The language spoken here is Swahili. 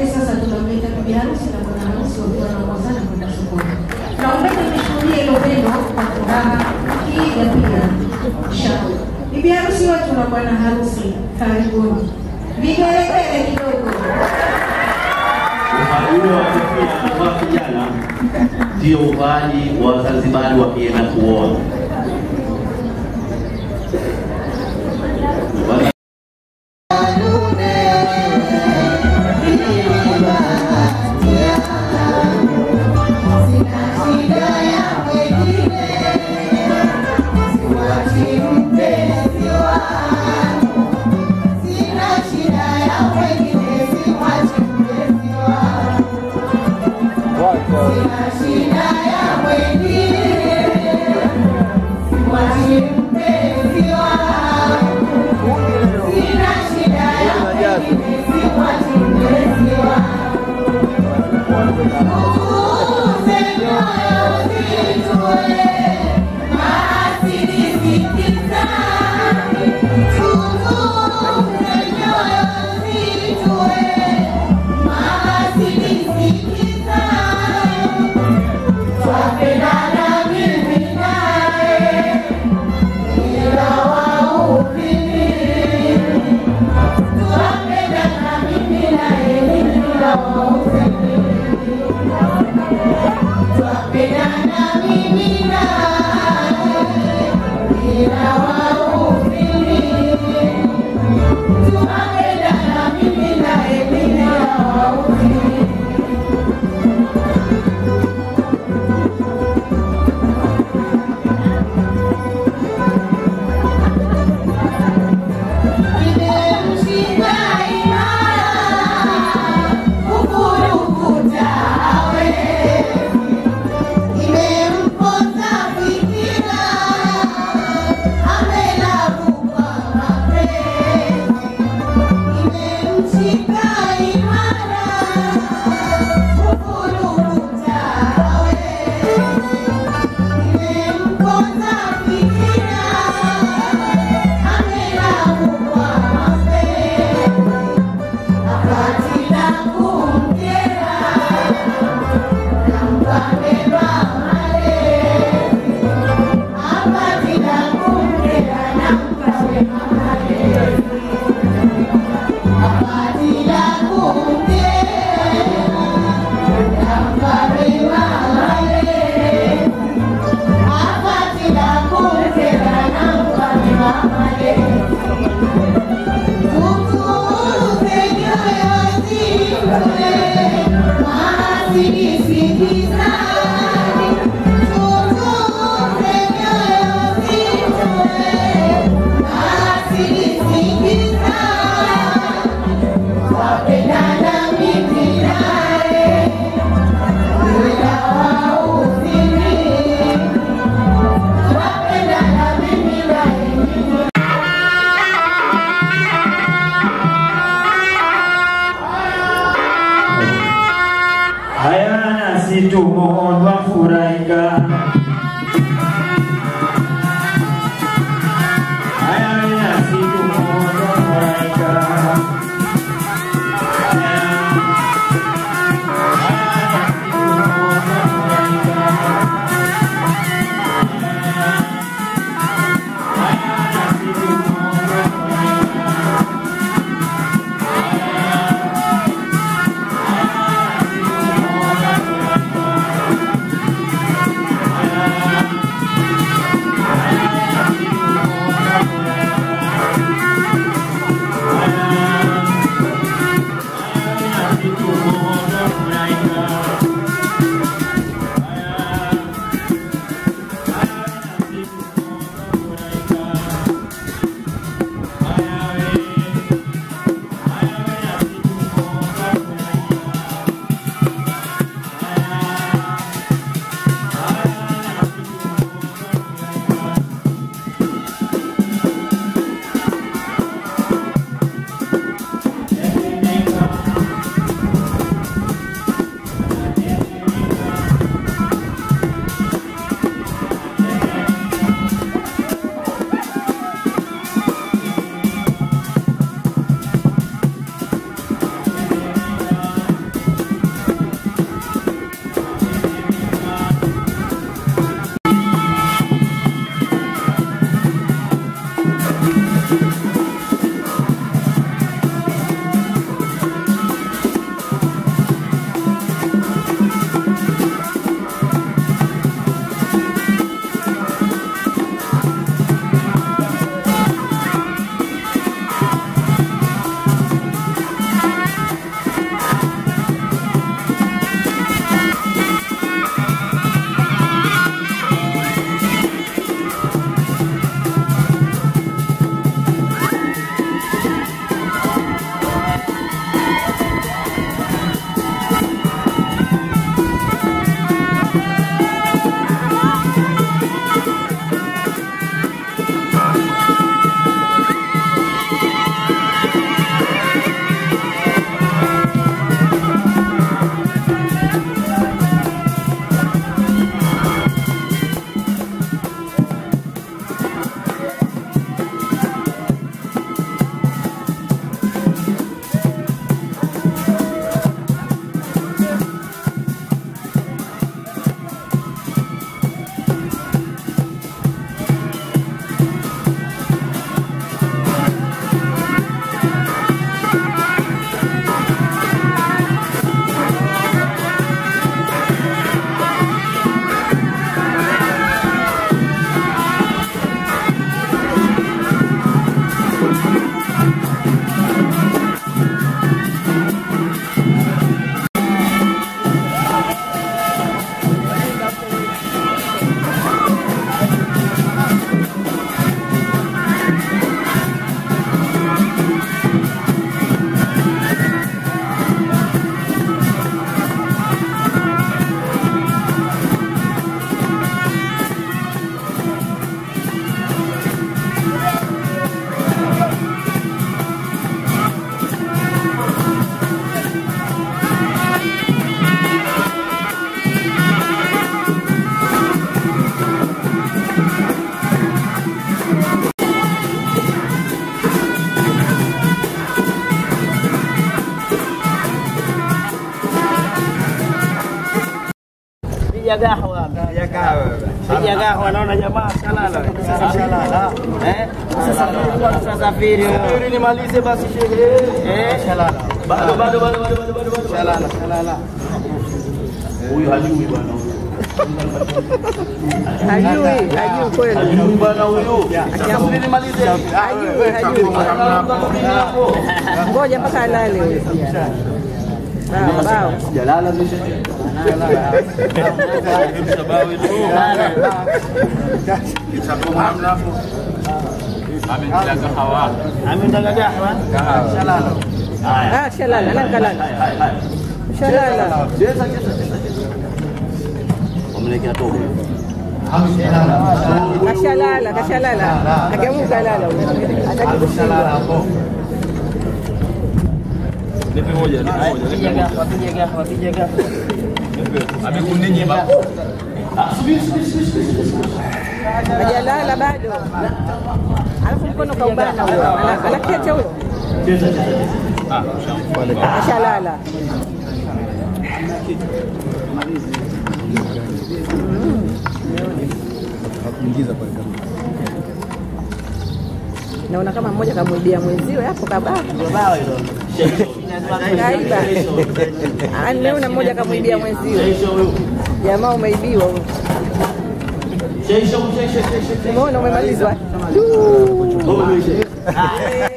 Sasa tunamleta bibi harusi na bwana harusi wakiwa wanaongozana kwenda sokoni. Naomba nishuhudie hilo pendo kwa furaha, kiiga pia shangwe. Bibi harusi wetu na bwana harusi, karibuni. Vigelegele kidogo. Uvaaji huo wa kofia kwa vijana ndio uvaaji wa Wazanzibari wakienda kuoa. Haya nasi tumo twafurahika. Haya nasi tumo twafurahika. Haya nasi tumo twafurahika. Haya nasi tumo twafurahika. Haya piga gahwa. Piga gahwa naona jamaa shalala. Shalala. Eh? Sasa tusafiri. Safiri nimalize basi shehe. Eh? Shalala. Bado bado bado bado bado bado bado. Shalala, shalala. Huyu hajui bwana. Hajui, hajui kweli. Hajui bwana huyu. Safiri nimalize. Hajui, hajui. Ngoja mpaka alale huyo. Sawa, bao. Jalala zishe. Ametaka gahwa. Shalala. Ah, shalala, nani kalala? Hai hai. Shalala. Cheza cheza cheza. Wamlekea tobo. Kashalala, kashalala. Akiamuka lala huyo. Hataki kushindwa. Piga gahwa, piga gahwa, piga gahwa. Hajalala bado. Alafu mkono kaubana huyo. Ana- Anaketi huyo. Cheza cheza. Kashalala. Naona kama mmoja kamwibia mwenziwe hapo kabaki. Bao hilo. Kaiba. Ah, Nimeona mmoja kamwibia mwenziwe. Sheisha huyu. Jamaa umeibiwa huyo. Sheisha huyu sheisha sheisha. Umeona umemalizwa? Huyu sheisha. Eh,